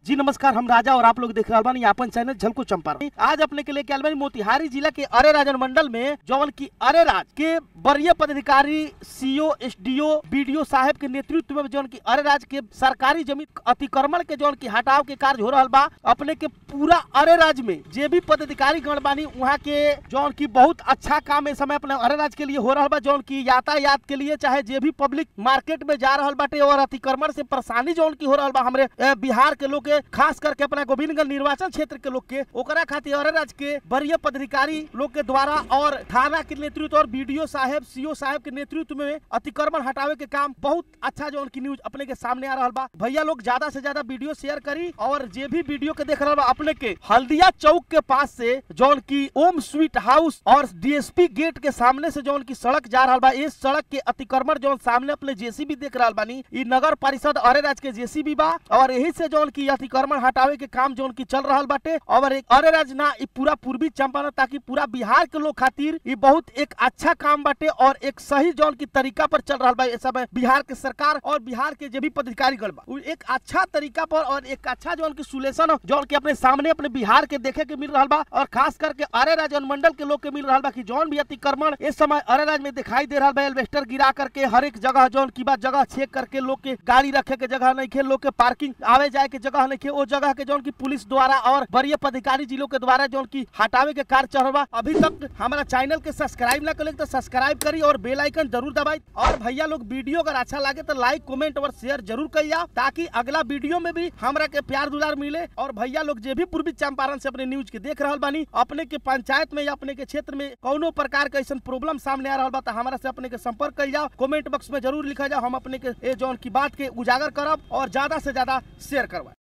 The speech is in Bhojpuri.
जी नमस्कार हम राजा और आप लोग देख रहे बानी अपन चैनल झलको चंपारण आज अपने के लिए क्या बानी मोतिहारी जिला के अरे राजन मंडल में जौन की अरे राज के वरीय पदाधिकारी सीओ एसडीओ बीडीओ साहब के नेतृत्व में जौन की अरे राज के सरकारी जमीन अतिक्रमण के जौन की हटाव के कार्य हो रहा बा अपने के पूरा अरे राज में जे भी पदाधिकारी गण बानी वहाँ के जौन की बहुत अच्छा काम इस समय अपने अरे राज के लिए हो रहा बा जौन की यातायात के लिए चाहे जे भी पब्लिक मार्केट में जा रहा बाटे और अतिक्रमण से परेशानी जौन की हो रहा बा हमरे अ, बिहार के लोग के खास करके अपना गोविंदगंज निर्वाचन क्षेत्र के लोग के ओकरा खातिर अरे राज के वरीय पदाधिकारी लोग के द्वारा और थाना के नेतृत्व और बीडीओ साहब सीओ साहब के नेतृत्व में अतिक्रमण हटावे के काम बहुत अच्छा जो उनकी न्यूज अपने के सामने आ रहा बा भैया लोग ज्यादा से ज्यादा वीडियो शेयर करी और जे भी वीडियो के देख रहा बा अपने के हल्दिया चौक के पास से जौन की ओम स्वीट हाउस और डीएसपी गेट के सामने से जौन की सड़क जा रहा बा इस सड़क के अतिक्रमण जौन सामने अपने जेसीबी देख रहा बानी ई नगर परिषद अरे राज के जेसीबी बा और यही से जौन की अतिक्रमण हटावे के काम जौन की चल रहा बाटे और एक अरे राज ना ई पूरा पूर्वी चंपारण ताकि पूरा बिहार के लोग खातिर ई बहुत एक अच्छा काम बाटे और एक सही जौन की तरीका पर चल रहा बा इस समय बिहार के सरकार और बिहार के जे भी पदाधिकारी गण बा उ एक अच्छा तरीका पर और एक अच्छा जौन की सुलेशन जौन की अपने सामने अपने बिहार के देखे के मिल रहा बा और खास करके अरे राज मंडल के लोग के मिल रहा बा कि जौन भी अतिक्रमण इस समय अरे राज में दिखाई दे रहा बा एल्वेस्टर गिरा करके हर एक जगह जौन की बात जगह चेक करके लोग के गाड़ी रखे के जगह नहीं खे लोग के पार्किंग आवे जाए के जगह नहीं खे वो जगह के जौन की पुलिस द्वारा और वरीय पदाधिकारी जिलों के द्वारा जौन की हटावे के कार्य चल रहा बा अभी तक हमारा चैनल के सब्सक्राइब ना करें तो सब्सक्राइब करी और बेल आइकन जरूर दबाई और भैया लोग वीडियो अगर अच्छा लगे तो लाइक कमेंट और शेयर जरूर कर जाओ ताकि अगला वीडियो में भी हमरा के प्यार दुलार मिले और भैया लोग जे भी पूर्वी चंपारण से अपने न्यूज के देख रहा बानी अपने के पंचायत में या अपने के क्षेत्र में कोनो प्रकार के ऐसा प्रॉब्लम सामने आ रहा बा तो हमारा से अपने के संपर्क कर जाओ कमेंट बॉक्स में जरूर लिखा जाओ हम अपने के ए जौन की बात के उजागर करब और ज्यादा से ज्यादा शेयर करवा